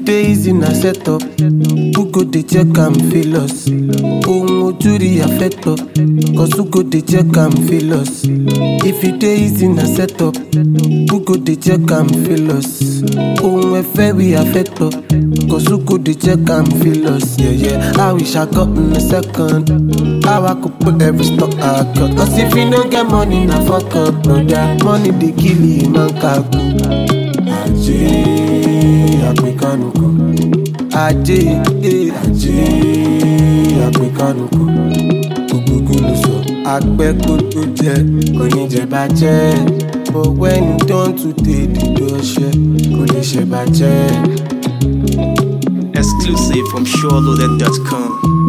it dey easy na set up who go dey check am feel us ohun ojú rí affect us cause who go dey check am feel us if it dey easy na set up who go dey check am feel us ohun ẹ̀fẹ́ rí affect us cause who go dey check am feel us yeah, yeah. how we shall got in a second how I could put every stock I got cause if you no get money na fuck up brother money dey kill you man kaku. ajé àpèkánukò ajé eh, ajé àpèkánukò gbogbogbò ló sọ apẹ́ kó tó jẹ kò ní jẹ bàjẹ́ but when you don too tey dídó ọṣẹ kò lè ṣe bàjẹ́. Exclusive from SureLoaded.com.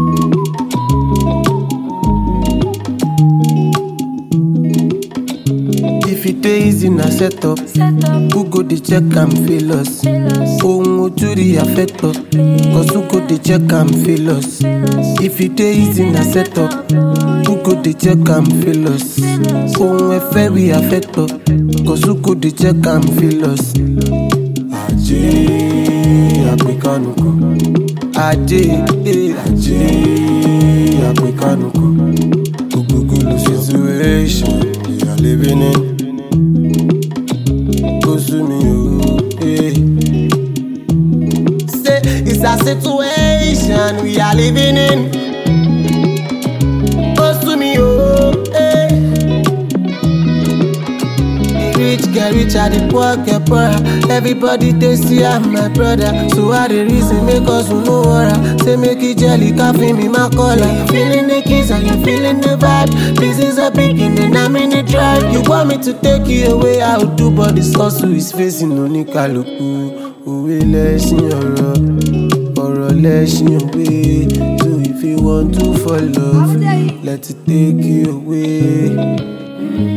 if it dey easy na set up Set up, who go dey check am feel us feel us, ohun ojú rí affect us cause who go dey check am feel us feel us. if it dey easy na set up who go dey check am feel us ohun ẹ̀fẹ́ rí affect us cause who go dey check am feel us. ajé àpèkánukò ajé eh, ajé àpèkánukò gbogbogbò ló ṣe situation we are living in. Ó sú mi o. eh. Say it's a situation we are living in. Ó sú mi o. eh. The rich get richer, the poor get poorer. Everybody dey see am my brother. So I dey reason make us no worry. Say make it jelly, coffee me my collar. You feeling the kiss and you feeling the vibe. This is a beginning and I'm in the drive. You want me to take you away, I will do, but this hustle is facing oníkàlùkù. Òwe lẹ́sìn ọ̀rọ̀, ọ̀rọ̀ lẹ́sìn òwe. So if you want to follow, let it take you away.